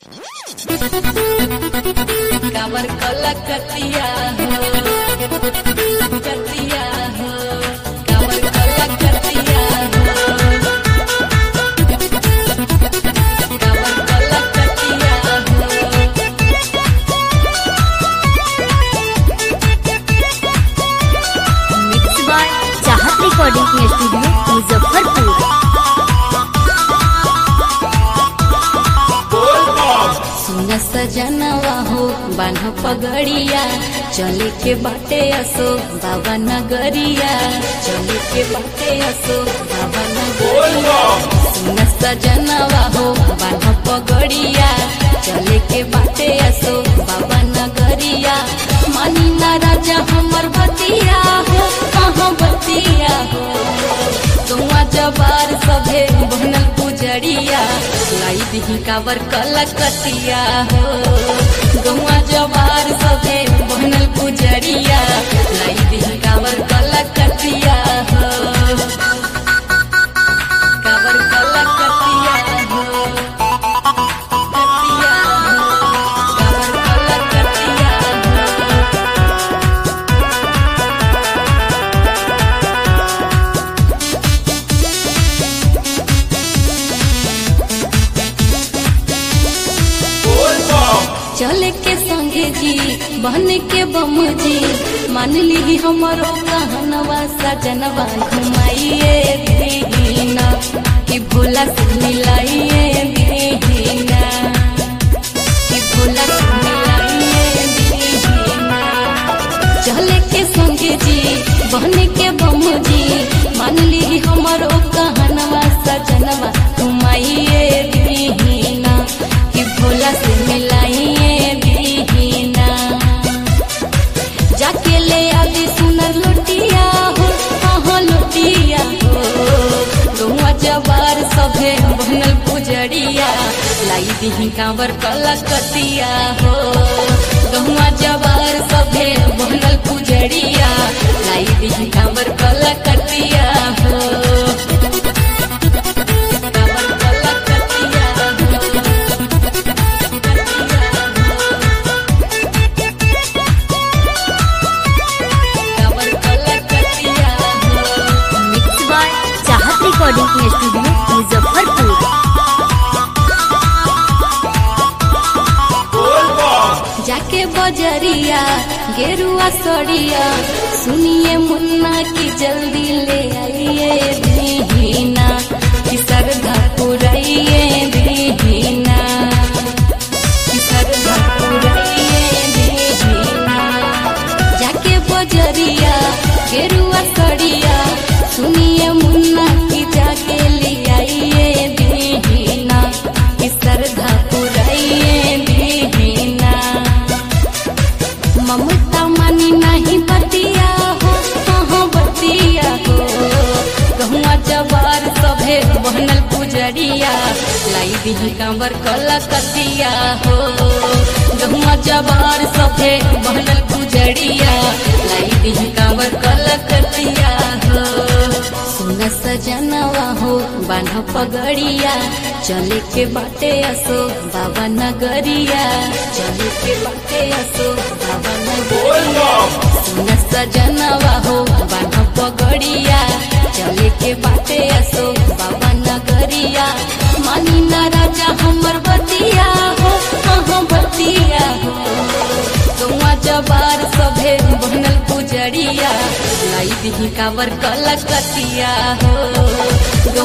काबर कला कतिया हो कतिया हो काबर कला कतिया हो काबर कला कतिया हो mix by Chahat recording studio Muzaffarpur सुन सजनवा हो बान्ह पगड़िया चले के बाटे असो बाबा नगरिया चले के बाटे असो बाबा नगरिया सुन सजनवा हो बान्ह पगड़िया चले के बाटे असो बाबा नगरिया मानी ना राजा हमर बतिया हो कहाँ बतिया हो तुआ जबार सभे बनल पुजरिया लाई दिही काबर कलकतिया हो गौआ जबार सभे बनल पुजरिया लाई दिही काबर कलकतिया हो काबर कलकतिया हो कतिया हो काबर कलकतिया हो चले के संगे जी बन के बम जी मान ली हमारो कहनवा सजनवा घुमाइए दीना कि भोला से मिलाइए दीना कि भोला से मिलाइए दीना चले के संगे जी बन के बम जी मान ली हमारो कहनवा सजनवा घुमाइए दीना कि भोला से मिलाइए दीना जाके ले आदि सुनर लुटिया हो हाँ लुटिया हो गौआ जबार सभे बनल पुजरिया लाई दिही कांवर कलकतिया हो गौआ जबार सभे बनल पुजरिया लाई दिही कांवर कलकतिया हो कांवर कलकतिया हो कांवर कलकतिया हो mix by Chahat recording studio Muzaffarpur जाके बजरिया गेरुआ सड़िया सुनिए मुन्ना की जल्दी ले आइए दीना कि सरधा पुराइए दीना कि सरधा पुराइए दीना जाके बजरिया गेरुआ सड़िया सुनिए मुन्ना की जाके ले आइए दीना कि सरधा पुराइए दीना ममता मानी नहीं बतिया हो कहाँ बतिया हो गहुआ जवार सभे बनल पुजरिया लाई दिही कांवर कलकतिया हो गहुआ जवार सभे बनल पुजरिया लाई दिही कांवर कलकतिया हो सुन सजनवा हो बान्ह पगड़िया चले के बाटे असो बाबा नगरिया चले के बाटे असो बाबा नगरिया सुन सजनवा हो बान्ह पगड़िया चले के बाटे असो बाबा नगरिया मानी ना राजा हमर बतिया हो कहाँ बतिया हो गौआ जबार सभे बनल पुजरिया लाई दिही काबर कलकतिया हो